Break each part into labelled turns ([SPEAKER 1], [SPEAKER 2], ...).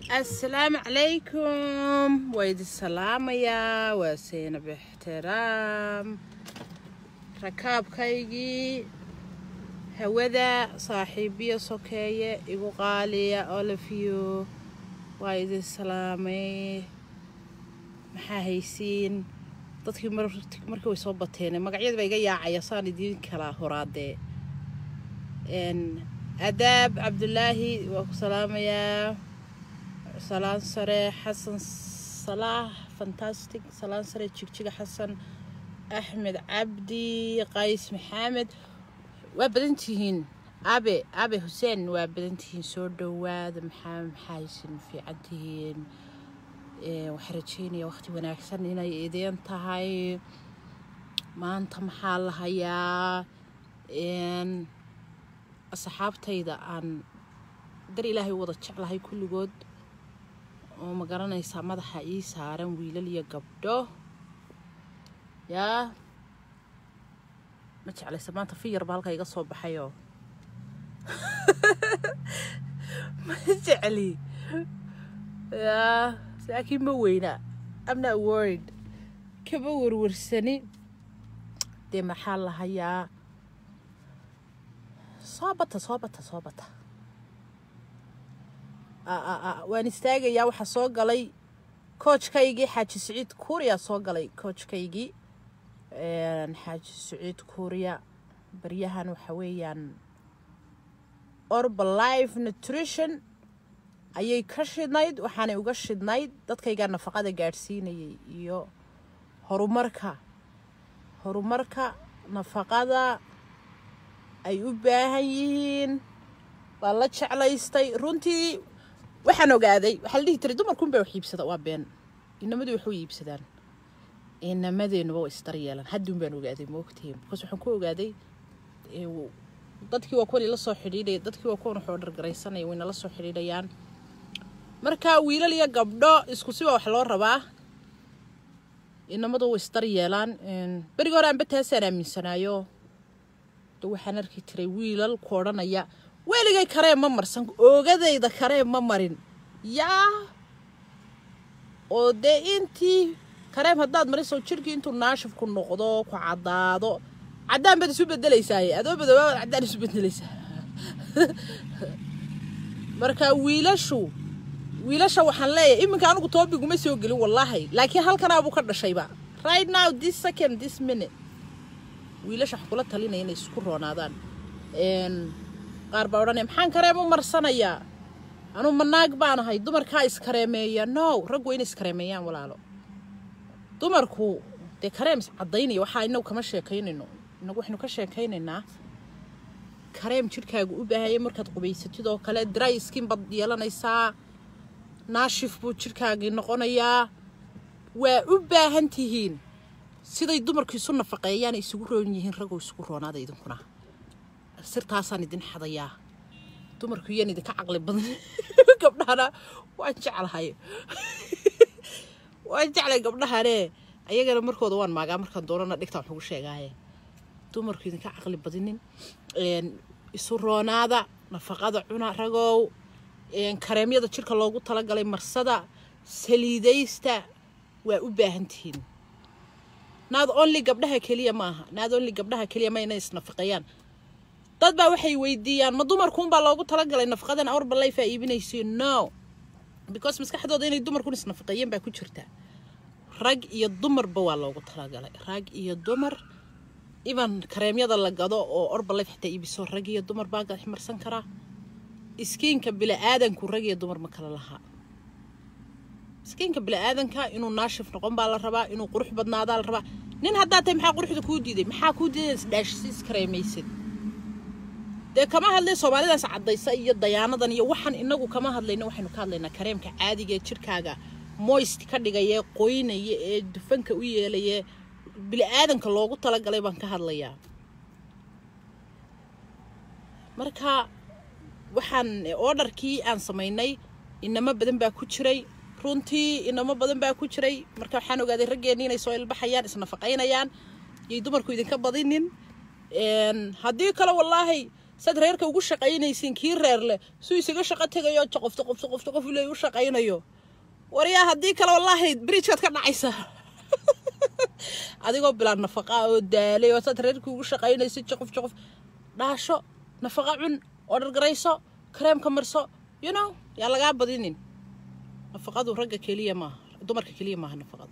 [SPEAKER 1] asalaamu calaykum waa idin salaamayaa waa seynab ixtiraam rakaabkaygii hawada saaxiibiya sokeeye igu qaaliya olafiyo waa idin salaamay maxaa haysiin dadkii markii way soo bateen magacyada baa iga yaacaya saan idiin kala horaadee adaab cabdulaahi waa ku salaamayaa salaan sare xasan salaax fantastic salaan sare jigjiga xasan axmed cabdi qays maxamed waa badan tihiin abe abe xuseen waa badan tihiin soo dhowaada maxaa maxaysin fiican tihiin waxaa rajeynaya waqti wanaagsan inay idin tahay maanta maxaa la hayaa asxaabtayda aan dar ilaahay u wada jeclahay kulligood oo ma garanaysaa madaxa ii saaran wiilal iyo gabdho yaa ma jeclaysa maanta fiyarba halka iga soo baxayoo ma jecli yaa laakiin ma weyna amna word kama warwarsani dee maxaa la hayaa soo bata soo bata soo bata waan istaagayaa waxaa soo galay koojkaygii xaaji siciid kuuriya soo galay koojkaygii xaaji siciid kuuriya baryahan waxa weeyaan orbalife nutrition ayay ka shidnayd waxaanay uga shidnayd dadkaygaa nafaqada gaadhsiinayay iyo horumarka horumarka nafaqada ay u baahan yihiin baa la jeclaystay runtii waxaan ogaaday waxaa la dhihi jiray dumarkunbaa wax iibsada waa been inamadu wax u iibsadaan inamadeenuba waa isdaryeelan hadduun baan ogaaday moogtihiin bikaas waxaan ku ogaaday dadkii waa kuwan ila soo xidhiidhaya dadkii waa kuwan wax oo dhargaraysanaya wayna la soo xidhiidhayaan marka wiilal iyo gabdho isku siba wax loo rabaa inamadu way isdaryeelaan berigi hore aanba taasaan aaminsanaayo de waxaan arki jiray wiilal ku odhanaya weligay kareem ma marsan oogadayda kareem ma marin yaa oo dee intii kareem haddaad mariso jirhkii intuu naashifku noqdo ku caddaado caddaan baad isu bedelaysaaye adoo badooba caddaan isu bedelaysaa marka wiilashu wiilasha waxaan leeyahay iminka anigu toobiguma soo gelin wallaahi laakiin halkanaabuu ka dhashayba right now this second this minute wiilasha wax kula talinaya inay isku roonaadaan qaar baa odhanaya maxaan kareem u marsanayaa anuu manaag baan ahay dumarkaa iskareemeeya no raggu inay iskareemeeyaan walaalo dumarku dee kareem caddaynaya waxaa inagu kama sheekaynayno inagu waxaynu ka sheekaynaynaa kareem jidhkaagu u baahaya markaad qubaysatid oo kale dry skin baad yeelanaysaa naashif buu jidhkaagii noqonayaa waa u baahan tihiin siday dumarku isu nafaqeeyaan isugu roon yihiin ragoo isugu roonaada idinkuna sirtaasaan idin xadayaa dumarku iyaan idinka caqli badan gabdhahana waan jeclahay waan jeclay gabdhahane ayagana markooda waan maagaa markaan doonana dhigtaan wax ugu sheegaaye dumarku idinka caqli badinin isu roonaada nafaqada cuna ragow kareemyada jirka loogu talagalay marsada saliidaysta waa u baahan tihiin naad only gabdhaha keliya maaha naad only gabdhaha keliya ma inay isnafaqeeyaan dad baa waxay weydiiyaan ma dumarkuunbaa loogu talagalay nafaqadan awrbalayfaa iibinayso no because maskaxdooda inay dumarkun isnafaqeeyeen baa ku jirta rag iyo dumarba waa loogu talagalay rag iyo dumar iban kareemyada la gado oo orbalayf xitaa iibiso rag iyo dumar baa marsan karaa iskiinka bila-aadanku rag iyo dumar ma kala lahaa iskiinka bila-aadanka inuu naashif noqon baa la rabaa inuu qurux badnaadaa la rabaa nin haddaa tahay maxaa quruxda kuu diiday maxaa kuu diiday isdhaashisi iskareemaysid dee kama hadlay soomaalidaas caddaysa iyo dayaanadan iyo waxaan inagu kama hadlayno waxaynu ka hadlaynaa kareemka caadiga ee jirkaaga moist ka dhigaya qoynaya ee dufanka u yeelaya bili-aadanka loogu talagalay baan ka hadlayaa marka waxaan ordarkii aan samaynay inamo badan baa ku jiray runtii inamo badan baa ku jiray marka waxaan ogaaday raggeenni inay soo ilbaxayaan isnafaqaynayaan yay dumarku idinka badinin haddii kale wallaahi saad reerka ugu shaqaynaysiin kii reer leh suu isaga shaqo tegayo joqofto qofto qofto qof ilay u shaqaynayo waryaa haddii kale wallaahi bridgeaad ka dhacaysa adigoo bilaan nafaqa oo daalay oo saad reerkii ugu shaqaynaysa joqof joqof dhaasho nafaqa cun oo dhargarayso kareemka marso you know yaa lagaa badinin nafaqadu ragga keliya maaha dumarka keliya maaha nafaqadu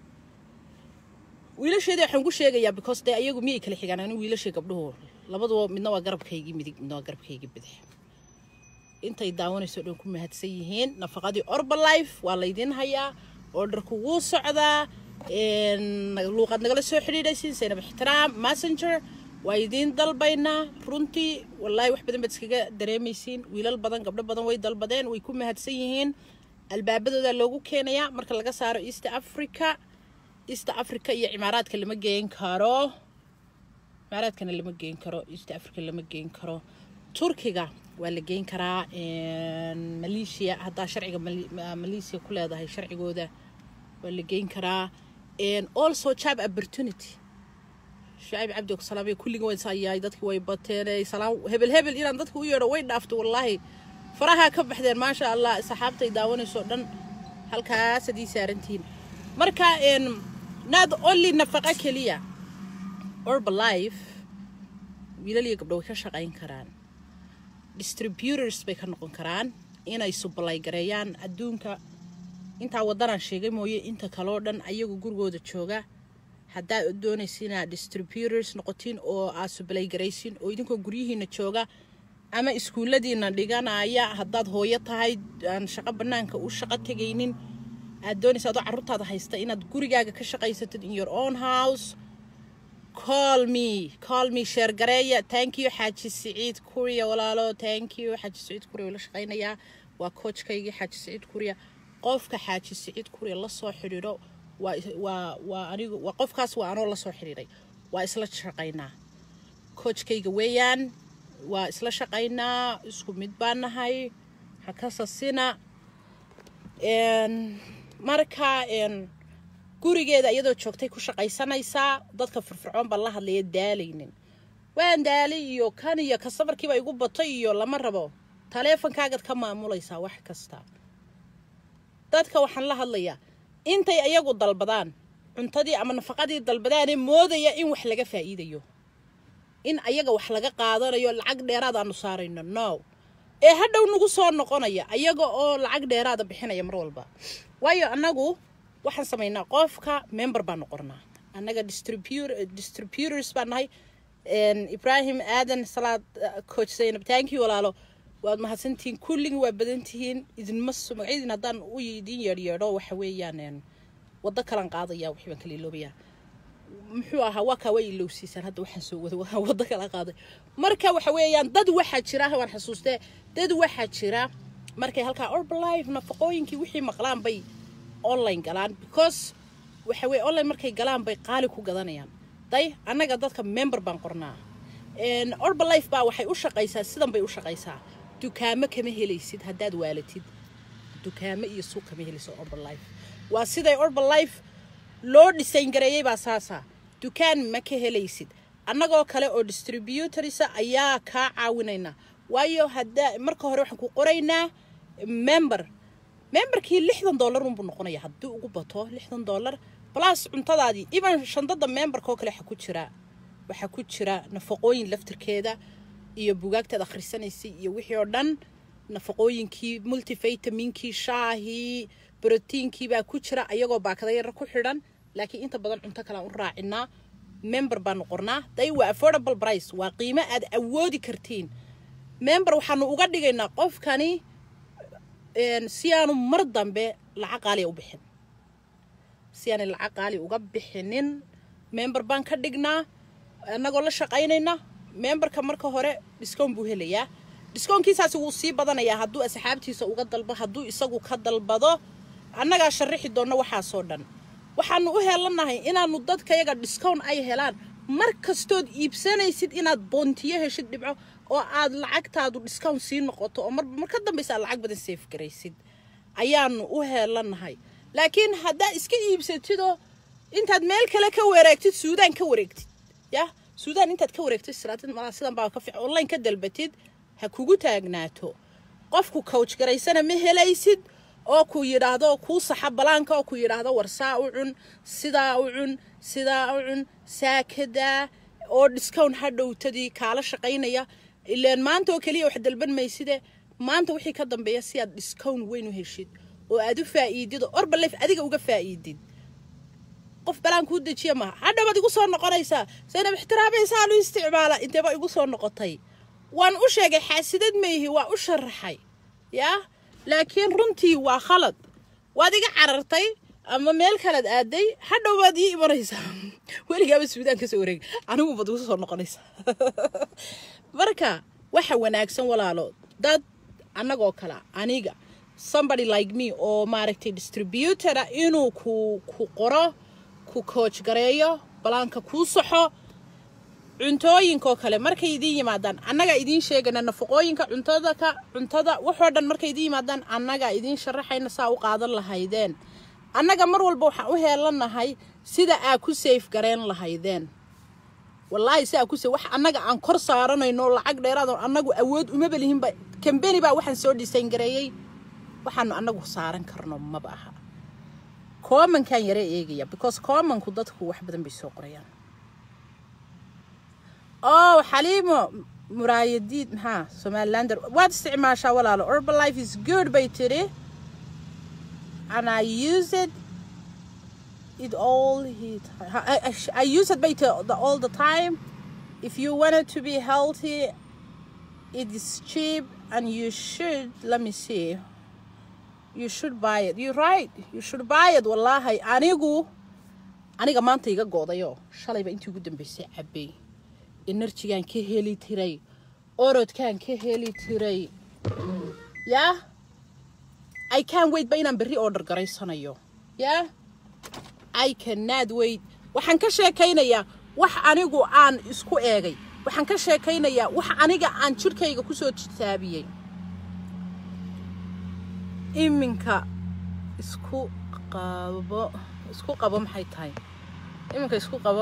[SPEAKER 1] wiilasheeda waxaan ku sheegayaa because dee ayagu miyay kala xigaan anigu wiilashii gabdhuhu labaduba midna waa garabkaygii midig midna waa garabkaygii bidix intay daawanayso dhan ku mahadsan yihiin nafaqadii orbalife waa laydin hayaa orderku wuu socdaa luuqaad nagala soo xidhiidhaysiin saynab ixtiraam messenger waa idiin dalbaynaa runtii wallaahi wax badan baad iskaga dareemaysiin wiilal badan gabdho badan way dalbadeen way ku mahadsan yihiin albaabadooda loogu keenayaa marka laga saaro east africa east africa iyo cimaaraadka lama geen karo cimaaraadkana lama geen karo east africa lama geen karo turkiga waa la geen karaa maleeshiya haddaa sharciga maleeshiya ku leedahay sharcigooda waa la geen karaa also job opportunity shacib cabdi salaamay kulliga way saayahay dadkii way bateen salaam hebel hebel inaan dadka u yeedho way dhaafto wallaahi faraha ka baxdeen maasha allah saxaabtay daawanayso dhan halkaas haddii saarantihiin marka not only nafaqa keliya orbalife wiilal iyo gabdho way ka shaqayn karaan distributors bay ka noqon karaan inay sublay gareeyaan adduunka intaa waddanaan sheegay mooye inta kaloo dhan ayagu gurigooda jooga haddaad doonaysa inaad distributors noqotiin oo aad sublay garaysiin oo idinkoo guryihiina jooga ama iskuulladiina dhiganaya haddaad hooyo tahay aan shaqo bannaanka u shaqo tegaynin aad doonaysa adoo carruurtaada haysta inaad gurigaaga ka shaqaysatid in your own house call me call me sheer gareeya thank you xaaji siciid kuriya walaalo thank you xaaji siciid kuriya la shaqaynayaa waa coachkaygii xaaji siciid kuriya qofka xaaji siciid kuriya la soo xidhiidho waa waa waa anigu waa qofkaas waa anoo la soo xidhiidhay waa isla shaqaynaa coachkayga weeyaan waa isla shaqaynaa isku mid baan nahay ha ka sasina marka gurigeeda iyadoo joogtay ku shaqaysanaysaa dadka firfircoon baan la hadlaya daalaynin waan daalay iyo kan iyo kastamarkiiba igu batay iyo lama rabo taleefonkaagaad ka maamulaysaa wax kasta dadka waxaan la hadlayaa intay ayagu dalbadaan cuntadii ama nafaqadii dalbadaane moodaya in wax laga faa'iidayo in ayaga wax laga qaadanayo lacag dheeraad aanu saarayno no ee hadhow nagu soo noqonaya ayaga oo lacag dheeraada bixinaya mar walba waayo annagu waxaan samaynaa qofka member baanu qornaa annaga distributors baan nahay ibrahim aadan salaad coach zaynab thank you walaalo waad mahadsantihiin kulligii waa badantihiin idinma magacyadiin haddaan u idin yeedhyeedho waxa weeyaan waddo kalan qaadaya wixii baan kala iloobayaa muxuu ahaa waa kaa way ilowsiisaan hadda waxaan soo wada waa waddo kala qaaday marka waxa weeyaan dad waxaa jira waan xasuustee dad waxaa jira markay halkaa orbalife nafaqooyinkii wixii maqlaan bay online galaan because waxa weye online markay galaan bay qaali ku gadanayaan day annaga dadka member baan qornaa orbalife baa waxay u shaqaysaa sidan bay u shaqaysaa dukaamo kama helaysid haddaad waalatid dukaamo iyo suuq kama helayso orbalife waa siday orbalife loo dhisayn gareeyey baa saasa dukaan ma ka helaysid annagoo kale oo distributorisa ayaa kaa caawinayna waayo hadda marka hore waxaan ku qoraynaa member memberkii lixdan dollar unbuu noqonaya haddii ugu bato lixdan dollar plus cuntadaadii even shandada memberka oo kale waxaa ku jira waxaa ku jira nafaqooyin laftirkeeda iyo bugaagtaad akhrisanaysay iyo wixii oo dhan nafaqooyinkii multivitaminkii shaahii brotiinkii baa ku jira ayagoo baakada yar ku xidhan laakiin inta badan cunto kale aan u raacinaa member baanu qornaa day waa affordable price waa qiimo aad awoodi kartiin member waxaanu uga dhigaynaa qofkani si aanu mar dambe lacag qaaliya u bixin si aanay lacag qaali uga bixinin member baan ka dhignaa annagoo la shaqaynayna memberka marka hore discount buu helayaa discoonkiisaasi wuu sii badanayaa hadduu asxaabtiisa uga dalbo hadduu isagu ka dalbado annagaa sharixi doonno waxaasoo dhan waxaanu u helanahay inaanu dadkayaga discount ay helaan mar kastood iibsanaysid inaad boontiyo heshid dhibco oo aad lacagtaadu discount sii noqoto oo marba mar ka dambaysa aad lacag badan safe garaysid ayaanu u helanahay laakiin haddaa iska iibsatidoo intaad meel kale ka wareegtid suudaan ka wareegtid yah suudaan intaad ka wareegto istiraatid malaa sidan baa ka fiican online ka dalbatid ha kugu taagnaato qofku coach garaysana ma helaysid oo ku yidhaahdo kuu saxa balaanka oo ku yidhaahdo war saa u cun sidaa u cun sidaa u cun saakadaa oo discount ha dhowtadii kaala shaqaynaya ileen maanta oo keliya wax dalban mayside maanta wixii ka dambeeya si aad discount weyn u heshid oo aad u faa'iidid oo orbalef adiga uga faa'iidid qof balaan kuu dejiya maha hadhabaad igu soo noqonaysaa saynab ixtiraamaysaa lu isticmaala inteeba igu soo noqotay waan u sheegay xaasidad mayhi waa u sharaxay yaa laakiin runtii waa khalad waad iga carartay ama meel kalead aaday hadhow baad ii imanaysaa weligaaba suudaan ka soo wareeg anigu baad igu soo noqonaysaa marka waxa wanaagsan walaalo dad annagoo kale aniga somebody like me oo maaragtay distributora inuu ku ku qoro ku coach gareeyo balaanka kuu saxo cuntooyinkoo kale markay idiin yimaadaan annagaa idiin sheegana nafaqooyinka cuntada ka cuntada waxoo dhan markay idiin yimaadaan annagaa idiin sharaxayna saa u qaadan lahaydeen annaga mar walba waxaan u heelanahay sida aa ku safe gareen lahaydeen wallaahi si aa ku safe wax annaga aan kor saaranayno lacag dheeraad oo annagu awood umaba lihinba kambeni baa waxaan soo dhisayn gareeyey waxaanu annagu saaran karno maba aha commonkan yare eegaya because commonku dadku wax badan bay soo qorayaan oh xaliimo muraayadiid maxaa somalilander waad isticmaashaa walaalo urban life is good bay tiri and i use it it all he I, I, I use it by the, the, all the time if you wanted to be healthy it is cheap and you should let me see you should buy it you're right you should buy it wallahi anigu aniga maanta iga goodayo shalayba intii ugu dambeysay cabay enerjigaan ka heli tiray orodkaan ka heli tiray yaa i can wait ba inaan berri order garaysanayo yaa i cannot wait waxaan ka sheekaynayaa wax anigu aan isku eegay waxaan ka sheekaynayaa wax aniga aan jirkayga kusoo tijaabiyey iminka isku qabo isku qabo maxay tahay iminka isku qabo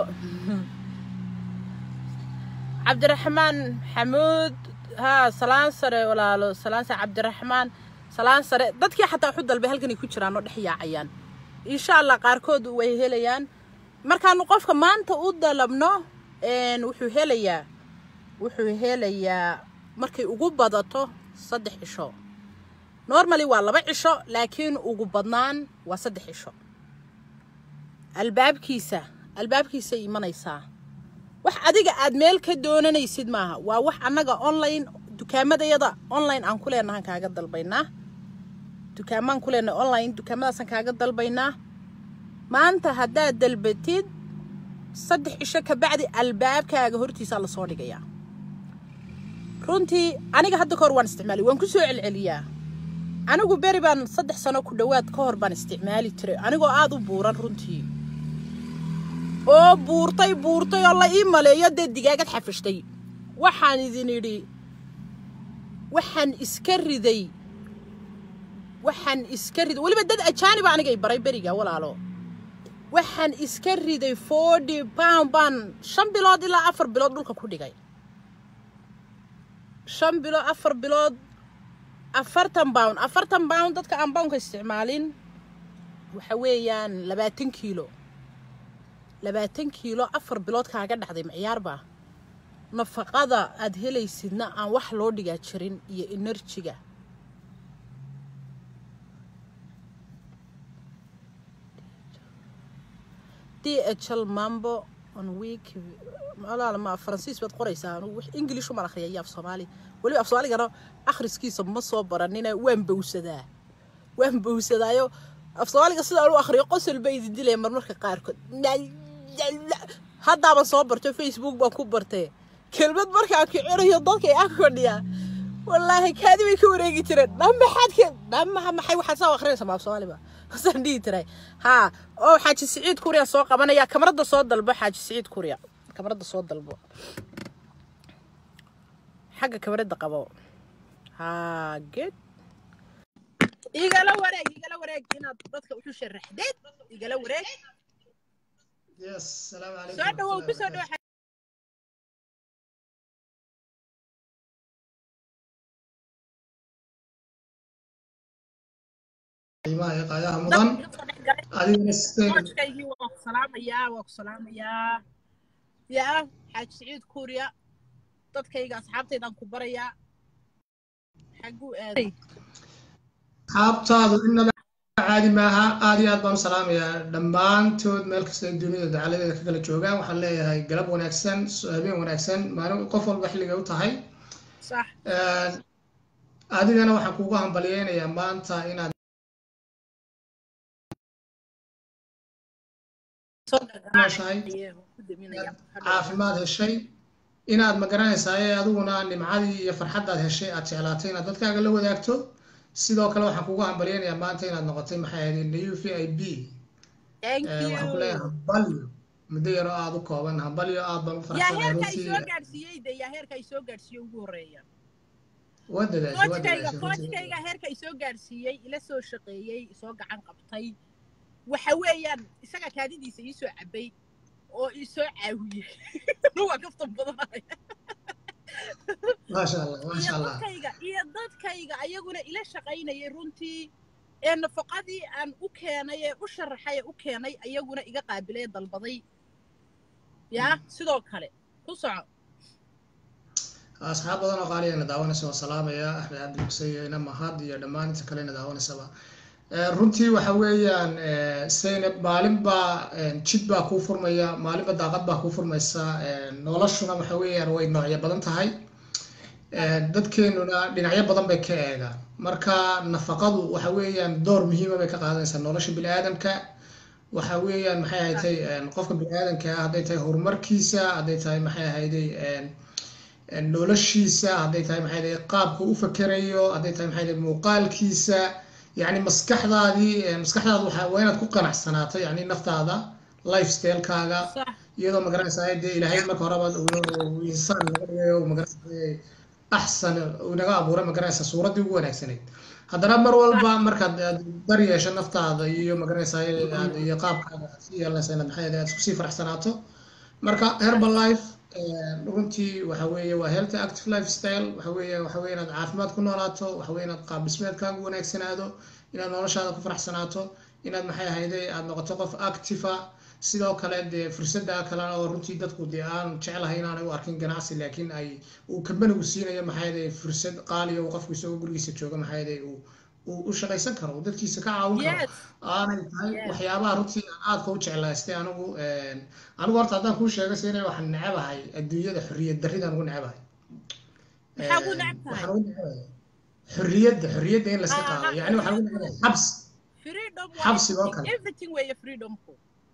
[SPEAKER 1] cabdiraxmaan xamuud haa salaan sare walaalo salaan sare cabdiraxmaan salaan sare dadkii xataa waxu dalbay halkanay ku jiraan oo dhex yaacayaan insha allah qaarkood way helayaan markaanu qofka maanta u dalabno wuxuu helayaa wuxuu helayaa markay ugu badato saddex cisho normally waa laba cisho laakiin ugu badnaan waa saddex cisho albaabkiisa albaabkiisay imanaysaa wax adiga aad meel ka doonanaysid maaha waa wax annaga online dukaamadayada online aan ku leenahan kaaga dalbaynaa dukaamaan ku leenahay online dukaamadaasaan kaaga dalbaynaa maanta haddaad dalbatid saddex cisho kabacdi albaabkaaga hortiisaa lasoo dhigayaa runtii aniga hadda kahor waan isticmaalay waan ku soo celceliyaa anigu beri baan saddex sano ku dhowaad ka hor baan isticmaali jiray anigoo aada u buuran runtii oo buurtay buurtay oo la ii maleeyo dee digaagad xafishtay waxaan idin idhi waxaan iska riday waxaan iska riday weliba dad ajaaniba anigay baray beriga walaalo waxaan iska riday forty pound baan shan bilood ilaa afar bilood dhulka ku dhigay shan bilood afar bilood afartan pound afartan pound dadka aan poundka isticmaalin waxa weeyaan labaatan kiilo labaatan kiilo afar bilood kaaga dhacday maciyaarbaa nafaqada aad helaysidna aan wax loo dhigaa jirin iyo enerjiga d h l mambo on week ma faransiis baad qoraysaa ingilish umaan akhriya iyo af soomaali weliba af soomaaligana akhriskiisa ma soo baranina waan bowsadaa waan bowsadaayo af soomaaliga sidaan u akhriyo qosol ba idin dilaya marmarka qaarkood haddaaban soo barto facebook baan ku bartay kelmad markaan kicinayo dadka ag fadhiyaa wallaahi kaadi bay ka wareegi jireen dhamaxaad dhamaha maxay waxaad saa akrinaysa maaf soomaaliba saan dhihi tiray haa oo xaaji siciid kuriya soo qabanaya kamarada soo dalbo xaaji siciid kuriya kamarada soo dalbo xagga kamarada qabo haa good igala wareeg igala wareeg inaad dadka wuxu sharaxdeed igala wareeg
[SPEAKER 2] Yes, salaam alaikum.
[SPEAKER 1] soo dhawow ku soo dhawo
[SPEAKER 2] qiimaha iyo qaayaha mudan adigana sideen
[SPEAKER 1] qoojkaygii waa ku salaamayaa waa ku salaamayaa yaa xaaji siciid kuuriya dadkayga asxaabtaydaan ku barayaa xaguu aaday
[SPEAKER 2] asxaabtaadu inaba caadi maaha aad iyo aad baan u salaamayaa dhammaantood meel kasta ay dunida dacaladeeda ka kala joogaan waxaan leeyahay galab wanaagsan habeen wanaagsan maalin qof walba xilligay u tahay
[SPEAKER 1] sax
[SPEAKER 2] adigana waxaan kugu hambalyeynayaa maanta inaad nooshahay caafimaad heshay inaad magaranaysaa ee adiguna nimcadii iyo farxaddaad heshay aad jeclaatay inaad dadkaaga la wadaagto sidoo kale waxaan kugu hambalyeynayaa maanta inaad noqotay maxay ahayd new v i b waxaan ku leeyahay hambalyo muddo yaroo aada u kooban hambalyo aad baan u
[SPEAKER 1] yaa
[SPEAKER 2] faraxsanahay
[SPEAKER 1] heerka ay
[SPEAKER 2] runtii
[SPEAKER 1] soo gaadhsiiyey de yaa heerka ay soo gaadhsiiyey ugu horreeya
[SPEAKER 2] waa dadaashay waa
[SPEAKER 1] koojkayga
[SPEAKER 2] dadaashay runtii
[SPEAKER 1] koojkayga heerka ay soo gaadhsiiyey ila soo shaqeeyey soo gacan qabtay waxa weeyaan isaga kaadidiisa ii soo cabay oo ii soo caawiyey waa kaftan badanaya
[SPEAKER 2] maasha allah
[SPEAKER 1] iyo
[SPEAKER 2] maasha allah
[SPEAKER 1] dadkayga iyo dadkayga ayaguna ila shaqaynayay runtii ee nafaqadii aan u keenay ee u sharaxay ee u keenay ayaguna iga qaabilay ee dalbaday yaa sidoo kale ku soco
[SPEAKER 2] asxaab badan oo qaaliyana daawanaysa waa salaamaya axmed cabdi muse iyo ina mahad iyo dhammaan inta kalena daawanaysaba Eh, runtii waxa weeyaan eh, seynab maalinba eh, jid baa kuu furmaya maalinba daaqad baa kuu furmaysa eh, noloshuna waxa weeyaan way noocyo badan tahay Eh, dadkeenuna dhinacyo badan bay ka eegaan marka nafaqadu waxa weeyaan door muhiima bay ka qaadanaysaa nolosha biniaadamka waxa weeyaan maxay ahaydey qofka biniaadamka ah hadday tahay horumarkiisa hadday tahay maxay ahaydey noloshiisa hadday tahay maxay ahaydey qaabka u fakerayo hadday tahay maxay ahaydey muuqaalkiisa yacni maskaxdaadii maskaxdaada waxa waa inaad ku qanacsanaato yacni naftaada lifestylekaaga
[SPEAKER 1] sax
[SPEAKER 2] iyadoo magaranaysaa dee ilaahay marka horeba uu insaan naga dhigayo uu magaranaysaa axsan uu naga abuuray magaranaysaa suuraddii ugu wanaagsanayd haddana mar walba markaad aad dar yeesho naftaada iyo magaranaysaa aad- iyo qaabkaaga aad sii yeelanaysa inaad maxay ahayd aad isku sii faraxsanaato marka herbalife eh, runtii waxa weeye waa healthy active lifestyle waxa weeye waxa weeye inaad caafimaad ku noolaato waxa weeye inaad qaab dhismeedkaagu wanaagsanaado inaad noloshaada ku faraxsanaato inaad maxay ahayde aad noqoto qof active ah sidoo kale dee fursadda kale oo runtii dadku dee aan jeclahay inaanay u arkin ganacsi laakiin ay uu kambanigu siinayo maxay ahayde fursad qaaliya uu qofku isagoo gurigiisa jooga maxay ahayde uu uu u shaqaysan karo uu dadkiisa ka caawin karo
[SPEAKER 1] yes
[SPEAKER 2] aanay tahay
[SPEAKER 1] Yes.
[SPEAKER 2] waxyaabaha runtii aan aadka u jeclaystay anigu een, anigu horta haddaan kuu sheego sina waxaan necabahay adduunyada xorriyad darridaan ugu necabahay
[SPEAKER 1] maxaa ku
[SPEAKER 2] Een,
[SPEAKER 1] necab tahay
[SPEAKER 2] waxaan ugu necabahay xorriyadda xorriyadda in layska
[SPEAKER 1] Ah,
[SPEAKER 2] qaado
[SPEAKER 1] ah,
[SPEAKER 2] yacni waxaan ugu necabahay xabs
[SPEAKER 1] freedom
[SPEAKER 2] xabsiga oo
[SPEAKER 1] waa
[SPEAKER 2] kale.
[SPEAKER 1] everything weeye freedomku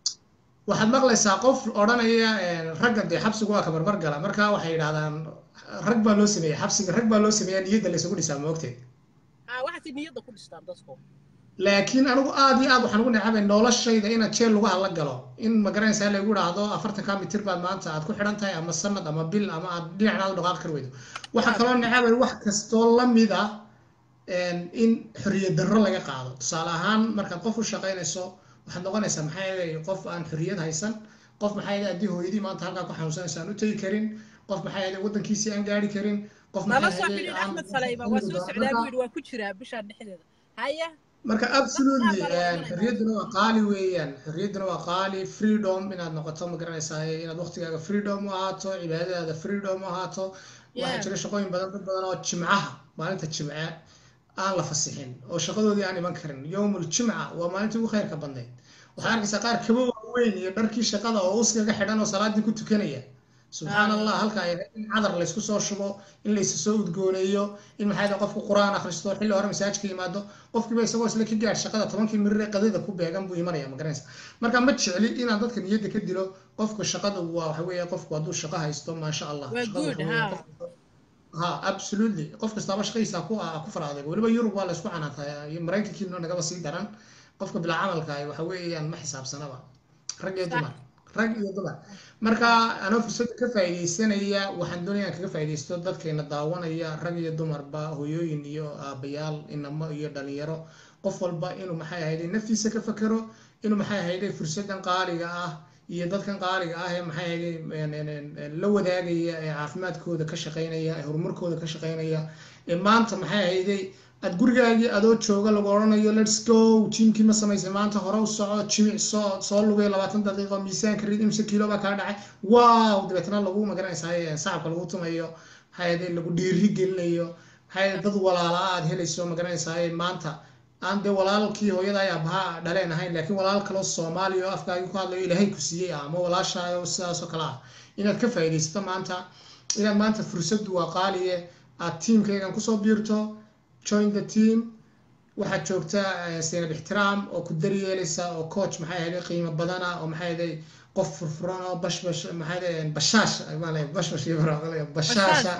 [SPEAKER 2] waxaad maqlaysaa qof odhanaya een, ragga dee xabsigu waa ka barbar gala marka waxay yidhahdaan rag baa loo sameeyey xabsiga rag baa loo sameeyaa niyadda laysugu dhisaa moogteed
[SPEAKER 1] ah waxaasay niyadda ku dhistaan dadku
[SPEAKER 2] laakiin anigu aad iyo aad waxaan ugu necabay noloshayda inaad jeel lagu hadla galo in magaranaysaa lagu idhaahdo afartanka mitir baad maanta aad ku xidhan tahay ama sanad ama bil ama aad dhinacnaad u dhaqaaqi kar weydo waxaa kaloo necabay wax kastoo lamid ah een, in xorriyad darro laga qaado tusaale ahaan markaad qof u shaqaynayso waxaad noqonaysaa maxaa yeelay qof aan xorriyad haysan qof maxaa yeelay haddii hooyadii maanta halkaa ku xanuunsanaysa aan u tegi karin qof maxaa yeelay waddankiisii aan gaari karin qof
[SPEAKER 1] nala
[SPEAKER 2] maxaa
[SPEAKER 1] soo
[SPEAKER 2] yeelay
[SPEAKER 1] xidhiidh
[SPEAKER 2] aan
[SPEAKER 1] axmed saleyba waa soo socdaa buu yidhi waa ku jiraa bishaan dhexdeeda haya
[SPEAKER 2] marka absolutely
[SPEAKER 1] Dadka baa
[SPEAKER 2] een, xorriyadduna waa qaali weeyaan xorriyadduna waa qaali freedom inaad noqoto ma garanaysaa inaad waqtigaaga freedom u ahaato cibaadadaada freedom u ahaato waxaa
[SPEAKER 1] Yeah.
[SPEAKER 2] jira shaqooyin badan dad badan oo jimcaha maalinta jimce aan la fasixin oo shaqadoodii aan iman karin yowmul jimca waa maalintii ugu khayrka badnayd waxaa arkaysaa qaar kaba waaweyn iyo dharkii shaqada oo uskaga xidhan oo salaadii ku tukanaya subxaan allah halka ay in cadar laysku soo shubo in laysu soo udgooneeyo in maxay tahay qofku qur-aan akhristo xilli hore masaajka yimaado qofkiiba isagoo isla ka gaar shaqada tobankii mirir ee qadada ku beegan buu imanaya ma garanaysa marka ma jecli inaan dadka niyadda ka dilo qofku shaqada waa waxa weeye qofku hadduu shaqo haysto maasha allah
[SPEAKER 1] Waa
[SPEAKER 2] shaqada
[SPEAKER 1] good,
[SPEAKER 2] waxa weeye
[SPEAKER 1] ha.
[SPEAKER 2] qofku- ha absolutely qof kastaaba shaqadiisa ku ah ku faraaday weliba yurub waa laysku canaantaa iyo maraykankiina nagaba sii daran qofka bilaa camalka ah waxa weeyaan ma xisaabsanaba rag iyo
[SPEAKER 1] Sax.
[SPEAKER 2] dumar rag iyo dumar marka anoo fursadda ka faa'iidaysanaya waxaan doonaya inaan kaga faa'iidaysto dadkeena daawanaya rag iyo dumarba hooyooyin iyo aabayaal inamo iyo dhalinyaro qof walba inuu maxay ahayday naftiisa ka fakero inuu maxay ahayday fursaddan qaaliga ah iyo dadkan qaaliga ah ee maxay ahayday een, een, een, la wadaagaya ee caafimaadkooda ka shaqaynaya ee horumarkooda ka shaqaynaya ee maanta maxay ahayday aad gurigaagii adoo jooga lagu odhanayo lets go jimkii ma samaysay maanta hore u soco jimic soo soo lugay labaatan daqiiqo miisaanka rid imse kiilo baa kaa dhacay wow dabeetna lagu magaranaysaa sacabka lagu tumayo hayade lagu dhiiri gelinayo hayade dad walaala aad helayso magaranaysaa maanta aan dee walaalkii hooyada ay abaha dhaleen ahayn laakiin walaal kaloo soomaaliya oo afkaagi ku hadlayo ilaahay ku siiyey ah ama walaashaayo sidaas oo kale ah inaad ka faa'iidaysato maanta inaad maanta fursaddu waa qaaliye aad tiimkaygan kusoo biirto join the team waxaad joogtaa seynab ixtiraam oo ku daryeelaysa oo coach maxay ahayd qiimo badana oo maxay ahayd qof furfuran oo bashbash maxay ahayd bashaash maale bashbash iyo baraaqale bashaasha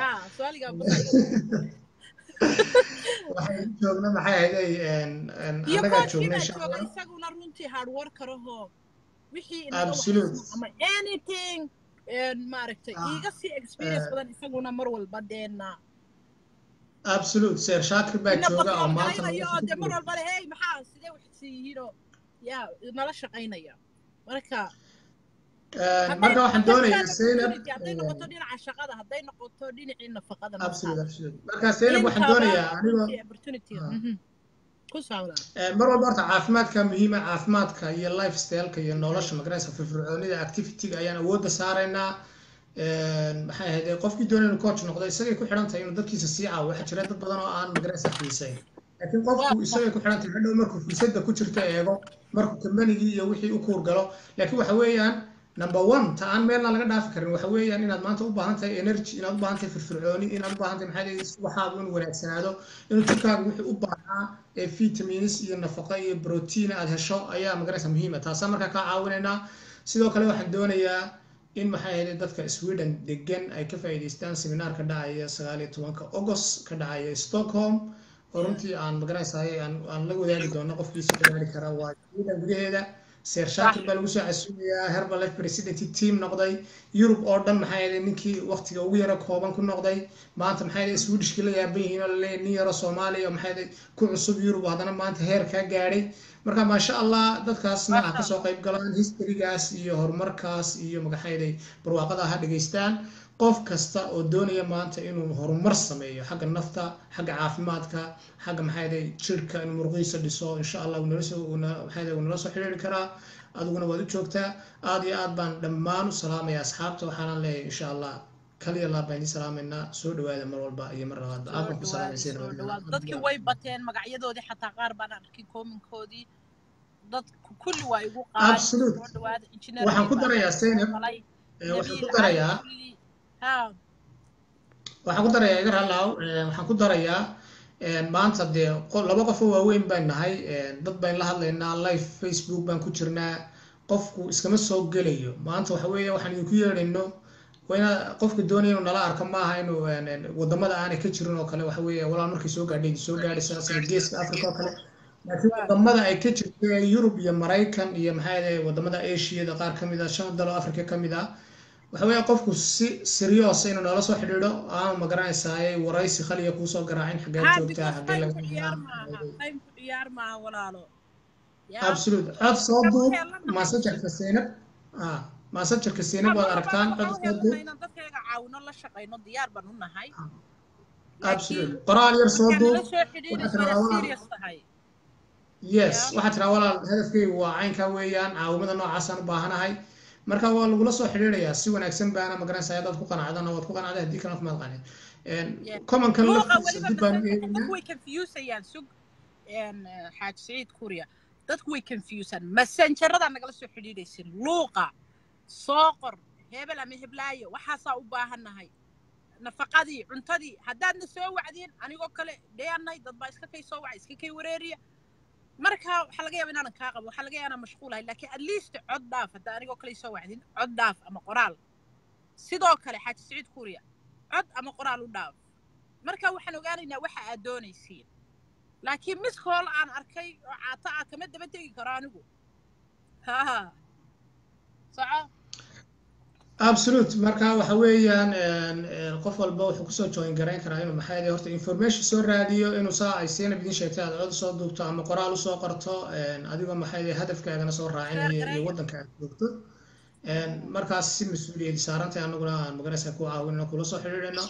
[SPEAKER 2] waxay joogna maxay ahayd annagaa joogna insha allah
[SPEAKER 1] isaguna runtii hard worker ahoo wixii
[SPEAKER 2] Absolute.
[SPEAKER 1] ama anything maaragtay iiga sii experience badan isaguna mar walba deena
[SPEAKER 2] absolute seer shaakir baa jooga oo maanta
[SPEAKER 1] oo de mar walba le hey maxaa sidee waxsi yihiinoo yaa nala shaqaynaya marka
[SPEAKER 2] marka waxaan doonayaa Zainab
[SPEAKER 1] hadday noqoto dhinaca shaqada hadday noqoto dhinacii nafaqada
[SPEAKER 2] absolute absolute marka Zainab waxaan doonayaa anigoo
[SPEAKER 1] opportunity ku socdaa
[SPEAKER 2] mar walba horta caafimaadka muhiima caafimaadka iyo lifestyleka iyo nolosha magaraysa firfircoonida activityga ayaan awoodda saaraynaa maxay ahayd qofkii doonaya inuu coach noqdo isagay ku xidhan tahay inuu dadkiisa sii caawo waxaa jira dad badan oo aan magaraysa xiisayn laakiin qofku isagay ku xidhan tahay hadhow markuu fursadda ku jirto eego markuu kambanigii iyo wixii u kuur galo laakiin waxa weeyaan number one ta aan meelna laga dhaafi karin waxa weeyaan inaad maanta u baahan tahay energy inaad u baahan tahay firfircooni inaad u baahan tahay maxaa waxaagu inuu wanaagsanaado inuu jirkaagu wixii u baahnaa ee vitamins iyo nafaqo iyo protein aad hesho ayaa magaraysa muhiima taasaa markaa kaa caawinaynaa sidoo kale waxaan doonayaa in maxay ahayd dadka sweden degan ay ka faa'iidaystaan seminaarka dhacaya sagaal iyo tobanka august ka dhacaya stockholm oo runtii aan magaraysaay aan la wadaagi doono qofkiisa gaari kara waa sweden gudaheeda seer shaakir baa lagu soo casuumayaa herbalife president team noqday yurub oo dhan maxay ahayd ninkii waqtiga ugu yaro kooban ku noqday maanta maxay ahayd swedishkii la yaaban yihiin oo laleeyahay nin yaro soomaaliya oo maxay ahayd ku cusub yurub haddana maanta heer kaa gaadhay marka maasha allah dadkaasna ah kasoo qayb galaan historygaas iyo horumarkaas iyo magaxayday barwaaqada ha dhegaystaan qof kasta oo doonaya maanta inuu horumar sameeyo xagga nafta xagga caafimaadka xagga maxayday jirka inuu muruqiisa dhiso insha allah maxayday uu nala soo xiriiri karaa adiguna waad u joogtaa aad iyo aad baan dhammaan u salaamaya asxaabta waxaanan leeyahay insha allah kaliya laa baan idin salaamaynaa soo dhawaada mar walba iyo mar labaadba aad baan ku salaamaysa
[SPEAKER 1] dadkii way bateen magacyadoodii xataa qaar baan arkay koominkoodii dad kulli waa igu
[SPEAKER 2] Absolute. waxaan ku darayaa Zainab waxaan ku darayaa waxaan ku darayaa iga raalaaw waxaan ku darayaa maanta dee laba qof oo waaweyn baan nahay dad baan la hadlaynaa live facebook baan ku jirnaa qofku iskama soo gelayo maanta waxa weeye waxaan idinku yeedhayno wayna qofka doonaya inuu nala arko maaha inuu wadamada aanay ka jirin oo kale waxa weeye walaal markay soo gaadhay soo gaadhaysa sida geeska africa oo kale laakiin wadamada ay ka jirto yurub iyo maraykan iyo maxaa yahay wadamada asiada qaar ka mid ah shan dalo africa ka mid ah waxa weeye qofku si serious inuu noola soo xidhiidho aanu magaranaysaay waraysi khaliya kuusoo garaacin xagee joogtaa xagee absolute cod soo duub maasajarka seynab maasajarka seynab waad aragtaan cod soo duub absolute qoraal yar soo duub yes waxaa tiraa walaal hadafkaygu waa caynkaa weeyaan caawimada noocaasaan u baahanahay marka waa lagula soo xidhiidhayaa si wanaagsan baana magaranaysa haddaad ku qanacdana waad ku qanacday haddii kalena kumaad qanin commonkan laftiisa dib baan
[SPEAKER 1] way confusayaan sug xaaj saciid kuriya dadku way confusaan messengerada nagala soo xidhiidhaysin luuqa soo qor hebel ama heblaayo waxaasaa u baahannahay nafaqadii cuntadii haddaadna soo wacdiin anigoo kale dheanay dad baa iska kay soo waca iska kay wareeriya marka waxaa laga yaaba inaanan kaa qabo waxaa laga yaaba inaan mashquulahay laakiin at least cod dhaaf hadda anigoo kale soo wacdin cod dhaaf ama qoraal sidoo kale xaaji saciid kuuriya cod ama qoraal u dhaaf marka waxaan ogaanaynaa waxa aad doonaysiin laakiin mid kool aan arkay oo caata ah kama daba tegi karo anigu ha soco
[SPEAKER 2] absolute marka waxa weeyaan qof walba wuxuu kusoo join garayn karaa inuu maxaa yahay horta information soo raadiyo inuu saa ay seynab idin sheegtay aad cod soo duubto ama qoraal usoo qorto adigoo maxaa yahay hadafkaagana soo raacinaya iyo waddanka aad joogto markaas si mas-uuliyad saarantay anaguna aan magaraysa ku caawinayno kula soo xidhiidhayno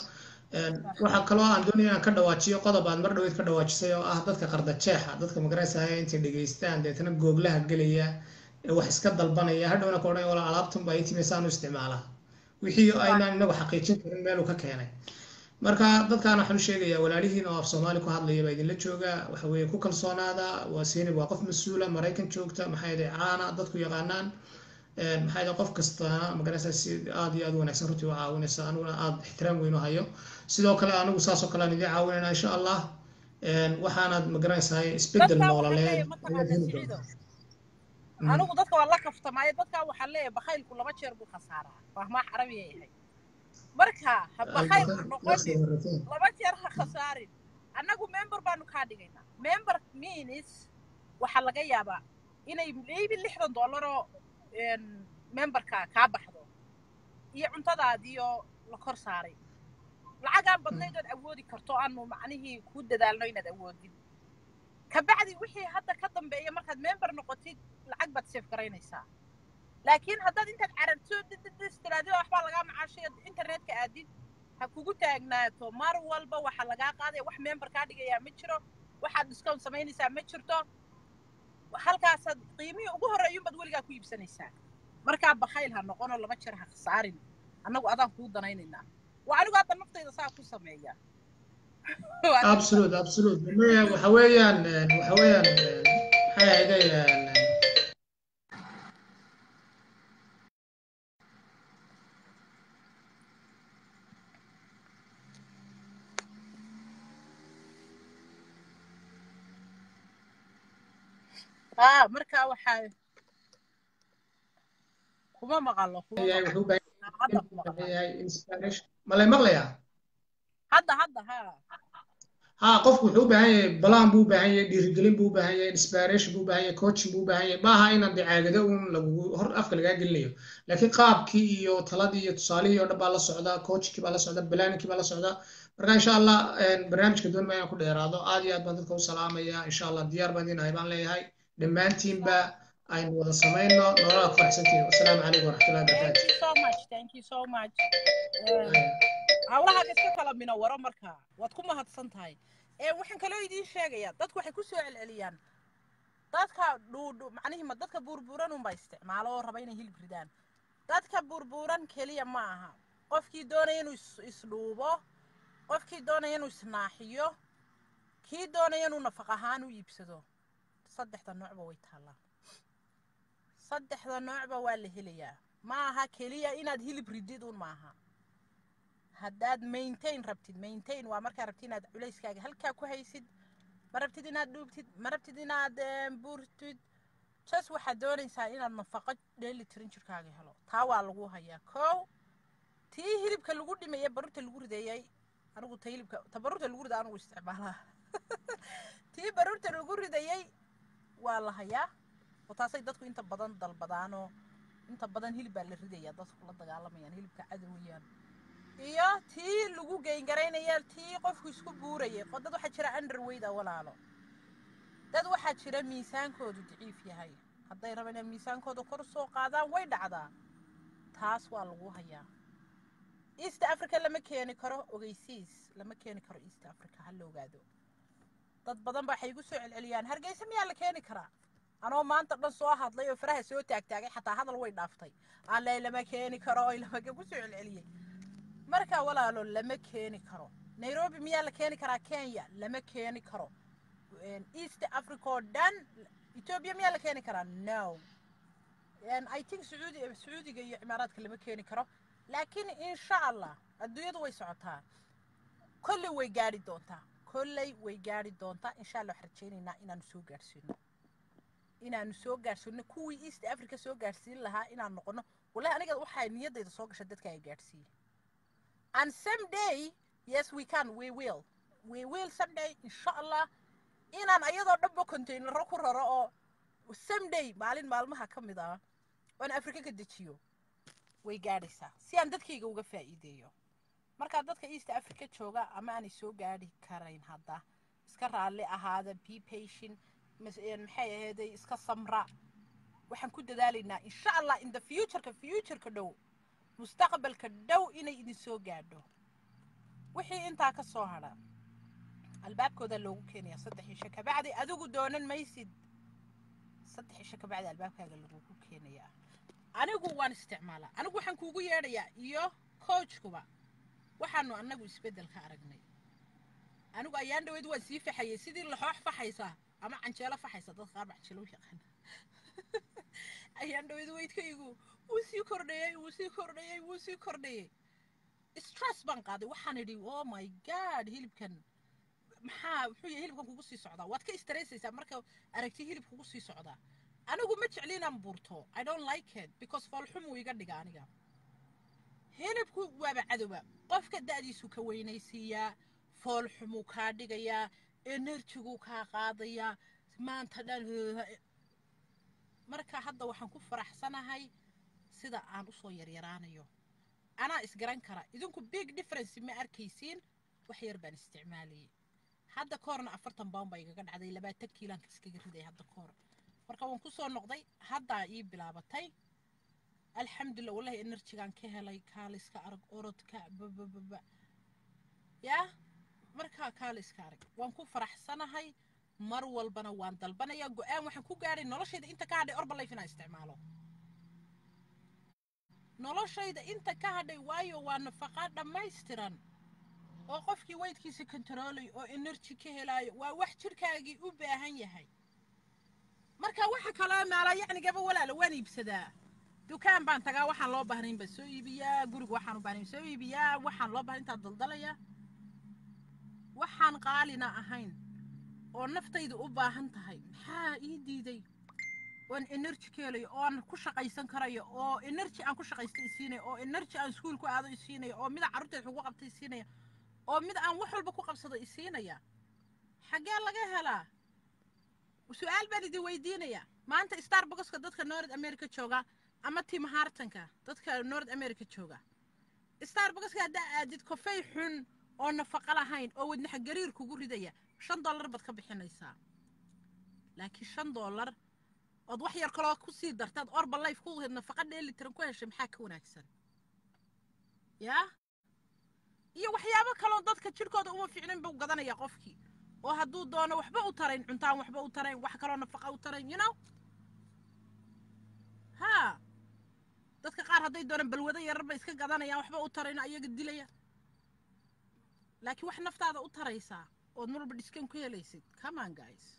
[SPEAKER 2] waxaa kaloo aan doonaya aan ka dhawaajiyo qodob aad mar dhaweyd ka dhawaajisay oo ah dadka qarda jeexa dadka magaraysaaya intay dhegaystaan deetana googlaha gelaya ee wax iska dalbanaya hadhowna ka odhan wala alaabtan baa itimi saan u isticmaalaa wixii aynaan inagu xaqiijin karin meeluu ka keenay marka dadkaan waxaan u sheegayaa walaalihiin oo af soomaali ku hadlaya baa idinla jooga waxa weeye ku kalsoonaada waa siinib waa qof mas-uula maraykan joogta maxaa yeelay caana dadku yaqaanaan maxaa yeelay qof kastana magaraysaa si aad iyo aad u wanaagsan runtii u caawinaysa aniguna aad ixtiraam weyn u hayo sidoo kale anigu saas oo kale aan idiin caawinayna insha allah waxaanaad magaranaysaa isbedel noololeed ayaad heli doontaa
[SPEAKER 1] anigu dadka waa la kaftamaayo dadkaa waxaa leeyahay bakhaylku laba jeer buu khasaaraa fahmaa carabiya yahay marka ha bakayl noqonin laba jeer ha khasaarin annagu member baanu kaa dhigaynaa member means waxaa laga yaabaa inay maybe lixdan dollaroo memberka kaa baxdo iyo cuntadaadiyo la kor saaray lacagaan badnayd ood awoodi karto aanu macnihii kuu dadaalno inaad awoodin kabacdi wixii hadda ka dambeeya markaad member noqotid lacag baad seef garaynaysaa laakiin haddaad intaad cararto tiraadida waxbaa lagaa macaashay internetka aadid ha kugu taagnaato mar walba waxaa lagaa qaadaya wax member kaa dhigayaa ma jiro waxaad discount samaynaysaa ma jirto halkaasaad qiimihii ugu horreeyunbaad weligaa ku iibsanaysaa markaa bakayl ha noqonoo laba jeer ha khasaarin annagu adaan kuu danaynaynaa waa anigu hadda naftayda saa ku sameeya
[SPEAKER 2] absolute absolute waxa weeyaan waxa weeyaan maxay ahayday
[SPEAKER 1] aa markaa waxaa kuma maqalo
[SPEAKER 2] malay maqlayaa
[SPEAKER 1] hadda hadda ha
[SPEAKER 2] ha qofku wuxuu u baahan yahay balaan buu u baahan yahay dhiirigelin buu u baahan yahay inspiration buu u baahan yahay coaching buu u baahan yahay maaha inaan dee caagado uun lagugu hor afka lagaa gelinayo laakiin qaabkii iyo taladii iyo tusaalihii oo dhan baa la socda coachkii baa la socda balaaninkii baa la socda marka insha allah barnaamijka doonma inaan ku dheeraado aad iyo aad baan dadka u salaamaya insha allah diyaar baan idin ahay baan leeyahay dhammaantiinba aynu wada samayno nolola ku faraxsantihin wasalaamu calaykum waraxmatullahi
[SPEAKER 1] hawlaha iska kala mina waro markaa waad ku mahadsan tahay ee waxaan kaloo idiin sheegayaa dadku waxay ku soo celceliyaan dadka dhuudhu macnihima dadka buurbuuran unbaa isticmaalo oo raba inay hilib ridaan dadka buurbuuran keliya ma aha qofkii doonaya inuu isdhuubo qofkii doonaya inuu isnaaxiyo kii doonaya inuu nafaq ahaan u iibsado saddexda noocba way taallaa saddexda noocba waa la helayaa ma aha keliya inaad hilib ridid un maaha haddaad maintain rabtid maintain waa markaa rabtid inaad culayskaaga halkaa ku haysid ma rabtid inaad dhuubtid ma rabtid inaad buurtid jas waxaad doonaysaa inaad nafaqo dheeli tirin jirkaaga helo taa waa lagu hayaa kow tii hilibka lagu dhimaya baruurta lagu rideeyey anigu ta hilibka ta baruurta lagu rida anigu isticmaalaa tii baruurta lagu ridayey waa la hayaa oo taasay dadku inta badan dalbadaanoo inta badan hilib baa la ridayaa dadku la dagaalamayaan hilibka cadowayaan iyo tii lagu geyngaraynayo tii qofku isku buurayay dad waxaa jira underweyd a walaalo dad waxaa jira miisaankoodu daciif yahay hadday rabaan inay miisaankooda kor soo qaadaan way dhacdaa taas waa lagu hayaa east africa lama keeni karo ogeysiis lama keeni karo east africa ha la ogaado dad badan ba waxay igu soo celceliyaan hargeysa miyaa la keeni karaa anoo maanta dhan soo hadlay oo faraha soo taagtaagay xataa hadal way dhaaftay alle lama keeni karo oy lamaga ku soo celceliyey marka walaalo lama keeni karo nairobi miyaa la keeni karaa kenya lama keeni karo east africa oo dhan ethiopia miyaa la keeni karaa no i think sacuudi sacuudiga iyo cimaaraadka lama keeni karo laakiin insha allah adduunyadu way socotaa kolley way gaadhi doontaa kolley way gaadhi doontaa insha allah waxaan rajaynaynaa inaanu soo gaadhsiino inaanu soo gaadhsiino kuwii east africa soo gaadhsiin lahaa inaan noqono wallahi aniga waxaa niyaddayda soo gasha dadka ay gaadhsiiye and someday yes we can we will we will someday insha allah inaan ayadoo dhanba containaro ku raro oo someday maalin maalmaha ka mid ah oon afrika ka dejiyo way gaadhaysaa si aan dadkayga uga faa'iideeyo markaa dadka east africa jooga ama aanay soo gaadhi karayn hadda iska raalli ahaada be patient maxay aheeday iska samra waxaan ku dadaalaynaa insha allah in the futureka futureka dhow mustaqbalka dhow inay idin soo gaadho wixii intaa ka soo hadha albaabkooda loogu keenaya saddex isha kabacdi adigu doonan maysid saddex isha kabacdi albaabkaaga lagugu keenayaa anigu waan isticmaalaa anigu waxaan kuugu yeedhayaa iyo coachkuba waxaanu annagu isbeddel ka aragnay anigu ayaan dhaweyd waan sii faxayay sidii laxoox faxaysa ama canjeelo faxaysa dad qaar canjeelo u yaqaana ayaan dhaweyd weydkaygu wuu sii kordhayey wuu sii kordhayey wuu sii kordhayey stress baan qaaday waxaan idhi oh my god hilibkan maxaa muxuu yahay hilibkan kugu sii socdaa waad ka istaraysaysaa marka aragti hilib kugu sii socdaa anigu ma jecli inaan buurto i don't like it because foolxumuu iga dhiga aniga hilibku waaba cadowba qofka da'diisu ka weynaysiiyaa foolxumuu kaa dhigayaa enerjiguu kaa qaadayaa maanta dhan marka hadda waxaan ku faraxsanahay sida aan usoo yaryaraanayo anaa isgaran kara idinku big difference ma arkaysiin wax yar baan isticmaalayay hadda koorna afartan bawn baa igaga dhacday labaatan kiilaan iskaga riday hadda koor marka waan ku soo noqday haddaa ii bilaabatay alxamdulillah wallahi enerjigaan ka helay kaaliska arag orodka babababa yaa markaa kaaliska arag waan ku faraxsanahay mar walbana waan dalbanayaa go-aan waxaan ku gaadhay noloshayda inta ka hadhay orbalayf inaan isticmaalo noloshayda inta ka hadhay waayo waa nafaqa dhammaystiran oo qofkii weydkiisa kontaroolay oo enerji ka helaayo waa wax jidhkaagii u baahan yahay marka waxa kaloo meela yacnigaba walaala waan iibsadaa dukaan baan tagaa waxaan loo baahnayn baan soo iibiyaa guriga waxaan u baahnayn soo iibiyaa waxaan loo baahnayn intaan daldalaya waxaan qaalina ahayn oo naftayda u baahan tahay maxaa ii diiday oon enerji ka helayo oon ku shaqaysan karayo oo enerji aan ku shaqaysta isiinayo oo enerji aan iskuul ku aado isiinayo oo mida carruurteed ugu qabta isiinaya oo mid aan wax walba ku qabsado isiinaya xaggee laga helaa su-aal baan idin weydiinaya maanta starbuckska dadka north america jooga ama tim hartanka dadka north america jooga starbuckska haddaa aadid kofey xun oo nafaqo lahayn oo wadnaxa gariir kugu ridaya shan dollar baad ka bixinaysaa laakiin shan dollar ood wax yar kaloo kusii dartaad orba life ku nafaqa dheelitiran ku heshay maxaa ka wanaagsan yaa iyo waxyaabo kaloo dadka jidhkooda uma fiicnayn buu gadanaya qofkii oo hadduu doono waxba u tarayn cuntaan waxba u tarayn wax kaloo nafaqa u tarayn you know haa dadka qaar hadday doonaan balwado yarar bay iska gadanayaan waxba u tarayna ayaga dilaya laakiin wax naftaada u taraysaa ood mar walba dhiskan ku helaysid come on guys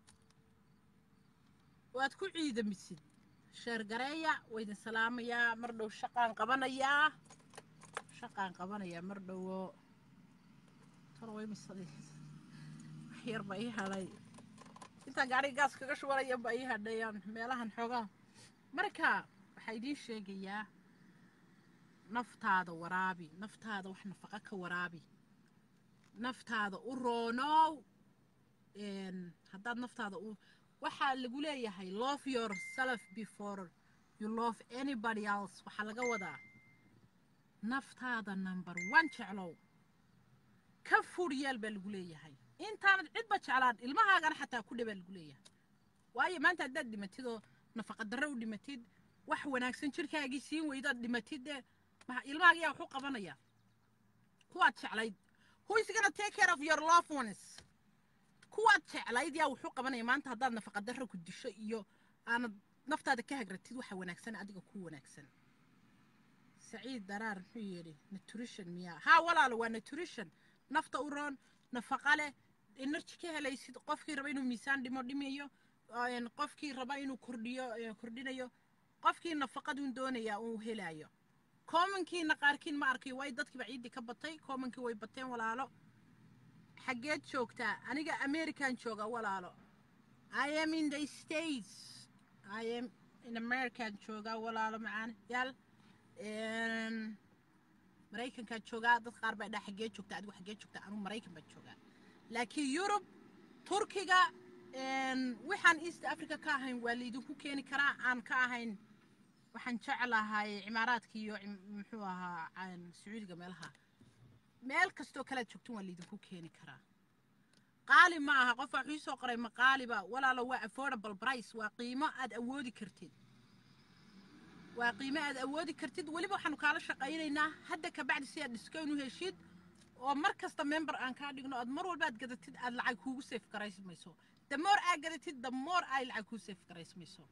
[SPEAKER 1] waad ku ciidamisid sheergareeya waa idin salaamayaa mar dhow shaqaan qabanayaa shaqaan qabanayaa mar dhowo tarwaymisad wax yar ba ii hadhay intaan gaariga gaas kaga shubanaya ba ii hadhayaan meelahan xoogaha marka waxaa idiin sheegayaa naftaada waraabi naftaada wax nafaqa ka waraabi naftaada u roonow haddaad naftaada u waxaa lagu leeyahay love yourself before you love anybody else waxaa laga wadaa naftaada number one jeclow ka fur yeel baa lagu leeyahay intaanad cidba jeclaan ilmahaagana xataa ku dhebaa lagu leeyahay waayo maanta haddaad dhimatid oo nafaqa darro u dhimatid wax wanaagsan jirkaagii siin weydaad dhimatid dee ilmahaaga yaa wax u qabanaya kuwaad jeclayd who is gonna take care of your loved ones kuwaad jeclayd yaa wuxuu qabanaya maanta haddaad nafaqa darro ku disho iyo aanad naftaada ka hagratid waxa wanaagsan adiga ku wanaagsan saciid daraar muxuu yidhi nutrition miyaa haa walaalo waa nutrition nafta u roon nafaqa leh energy ka helaysid qofkii raba inuu miisaan dhimo dhimayo qofkii raba inuu kordhiyo kordhinayo qofkii nafaqadun doonaya uu helayo commonkiina qaarkiin ma arkay way dadkiiba ciiddii ka batay commonkii way bateen walaalo xaggeed joogtaa aniga american jooga walaalo i am in the states i am in american jooga walaalo macaan yaal maraykankaan joogaa dad qaar baa dhaa xaggee joogtaa adigu xaggee joogtaa anigu maraykan baan joogaa laakiin yurub turkiga waxaan east africa ka ahayn waa laydinku keeni karaa aan ka ahayn waxaan jeclahay cimaaraadka iyo muxuu ahaa sacuudiga meelaha meel kastoo kalead joogtin waa laydinku keeni karaa qaali ma aha qof waxuu soo qoray ma qaaliba walaalo waa affordable price waa qiimo aad awoodi kartid waa qiimo aad awoodi kartid weliba waxaanu kaala shaqaynaynaa hadda kabacdi si aad discown u heshid oo mar kasta member aan kaa dhigno aad mar walba aad gadatid aad lacag kuugu safe garaysmayso the more aad gadatid the more ay lacag kuu safe garaysmayso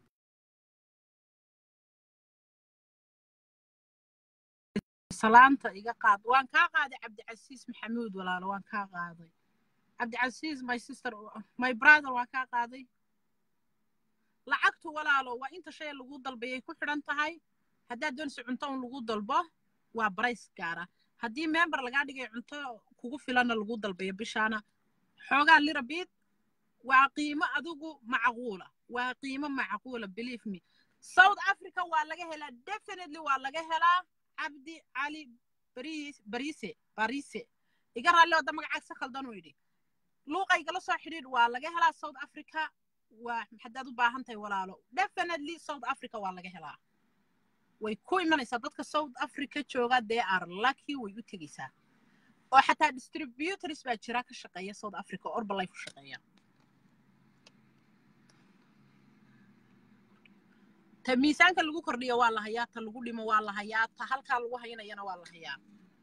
[SPEAKER 1] salaanta iga qaad waan kaa qaaday cabdicasiis maxamuud walaalo waan kaa qaaday cabdicasiis my sister my brother waan kaa qaaday lacagtu walaalo waa inta shay lagu dalbayay ku xidhan tahay haddaad doonaysa cunto un lagu dalbo waa barays gaara haddii member lagaa dhigay cunto kugu filanna lagu dalbayo bishaana xoogaa lirabid waa qiimo adigu macquula waa qiimo macquula believe me south africa waa laga helaa definitely waa laga helaa cabdi cali baris barise barise iga raalli wada magacaagsa khaldan uu yidhi luuqaygala soo xidhiidh waa laga helaa south africa waa haddaad u baahan tahay walaalo definitely south africa waa laga helaa way ku imanaysaa dadka south africa jooga they are lucky way u tegaysaa oo xataa distributors baa jira ka shaqeeya south africa orbalife u shaqeeya ta miisaanka lagu kordhiyo waa la hayaa ta lagu dhimo waa la hayaa ta halkaa lagu haynayana waa la hayaa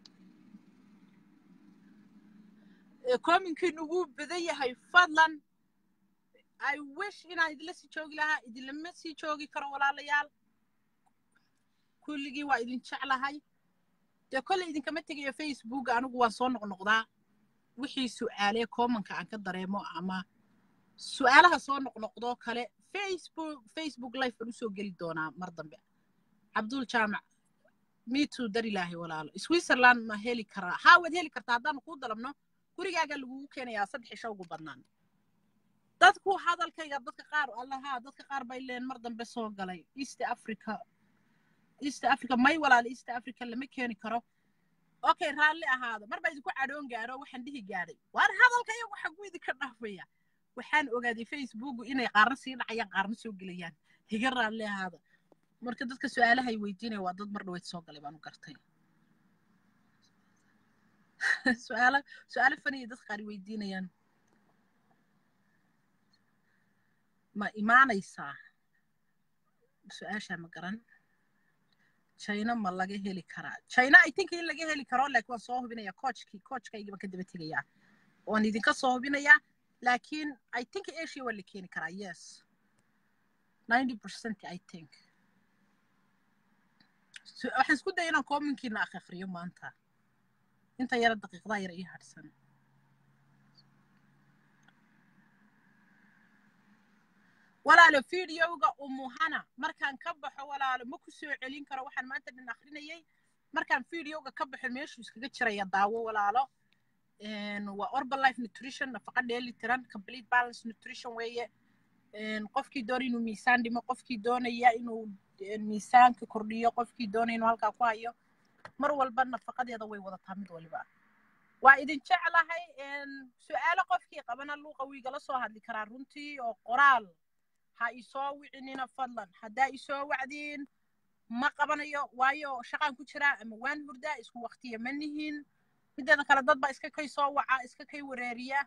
[SPEAKER 1] kominkiin ugu badan yahay fadlan i wish inaan idinla sii joogi lahaa idinlama sii joogi karo walaalayaal kulligii waa idin jeclahay dee kolley idinkama tegayo facebook anigu waan soo noqnoqdaa wixii su'aalee commonka aan ka dareemo ama su'aalaha soo noqnoqdoo kale facebook facebook life baan usoo geli doonaa mar dambe cabdul jaamac mitu dar ilaahay walaalo switzerland ma heli karaa haa waad heli kartaa haddaanu kuu dalabno gurigaaga lagugu keenayaa saddex isha ugu badnaan dadku hadalkayga dadka qaar allaha dadka qaar bay leen mar dambe soo galay east africa east africa may walaalo east africa lama keeni karo okay raalli ahaado mar baa idinku cadhoon gaaro waxaan dhihi gaadhay waar hadalkayo waxa ku idinka dhaafaya waxaan ogaaday facebook inay qaarna sii dhacayaan qaarna soo gelayaan higa raalli ahaada marka dadka su-aalahay weydiinaya waa dad mar dhaweyd soo galay baan u gartay su-aalo su-aalo faniya dadka qaar weydiinayaan ma imaanaysaa su-aashaa ma garan china ma laga heli karaa china i think in laga heli karo laakiin waan soo hubinaya coachkii coachkaygii baan ka daba tegayaa waan idinka soo hubinayaa laakiin i think asia waa la keeni karaa yes ninety percent i think waxaan isku daya inaan commonkiina akhriyo maanta inta yara daqiiqdaa yara ii hadhsan walaalo videoga umuhana markaan ka baxo walaalo ma ku soo celin karo waxaan maanta dhan akrinayay markaan videoga ka baxo meeshuu iskaga jiraya daawo walaalo waa orbalife nutrition nafaqa dheeli tiran complete balance nutrition weeye qofkii doonaya inuu miisaan dhimo qofkii doonaya inuu miisaanka kordhiyo qofkii doonaya inuu halkaa ku hayo mar walba nafaqadeeda way wadataa mid waliba waa idin jeclahay su-aalo qofkii qabana luuqa wiigala soo hadli karaa runtii oo qoraal ha isoo wicinina fadlan haddaa isoo wacdiin ma qabanayo waayo shaqaan ku jiraa ama waan hurdaa isku waktiya ma nihin mideeda kale dad baa iska kay soo waca iska kay wareeriya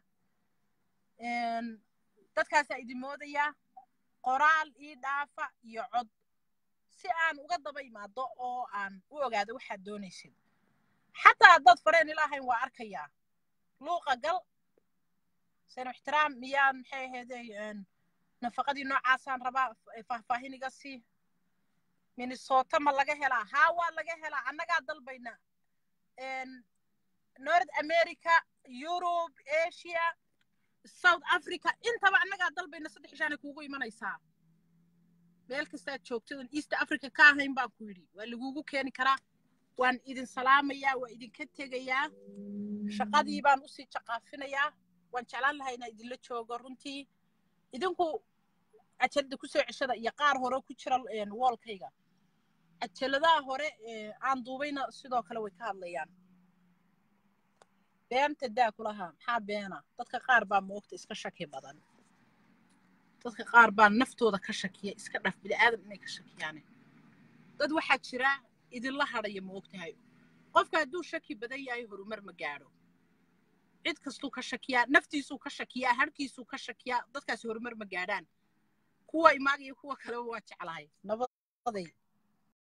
[SPEAKER 1] dadkaasaa idin moodaya qoraal ii dhaafa iyo cod si aan uga daba imaado oo aan u ogaado waxaad doonaysid xataa haddaad fareen ilaahayn waa arkayaa luuqa gal seno ixtiraam miyaan maxay ahaydey nafaqadii noocaasaan rabaa faahfaahin iga sii minnesota ma laga helaa haa waa laga helaa annagaa dalbayna north america europe asia south africa intaba annagaa dalbayna saddex ishaanay kuugu imanaysaa meel kastaad joogtadan east africa ka ahayn baan ku yidhi waa lagugu keeni karaa waan idin salaamayaa waa idinka tegayaa shaqadii baan usii jaqaafinayaa waan jeclaan lahaa inaa idinla joogo runtii idinku cajalada kusoo ceshada iyo qaar hore ku jira woolkayga cajaladaha hore aan duubayna sidoo kale way ka hadlayaan beenta daa kulahaa maxaa beena dadka qaar baa moogta iska shaki badan dadka qaar baa naftooda ka shakiya iska dhaf bini'aadam inay ka shakiyaane dad waxaa jira idinla hadhaya ma ogtahay qofka hadduu shaki badan yahay horumar ma gaadho cid kastuu ka shakiyaa naftiisuu ka shakiyaa harkiisuu ka shakiyaa dadkaasi horumar ma gaadhaan kuwa imaagaya kuwa kaleba waa jeclahay nabaday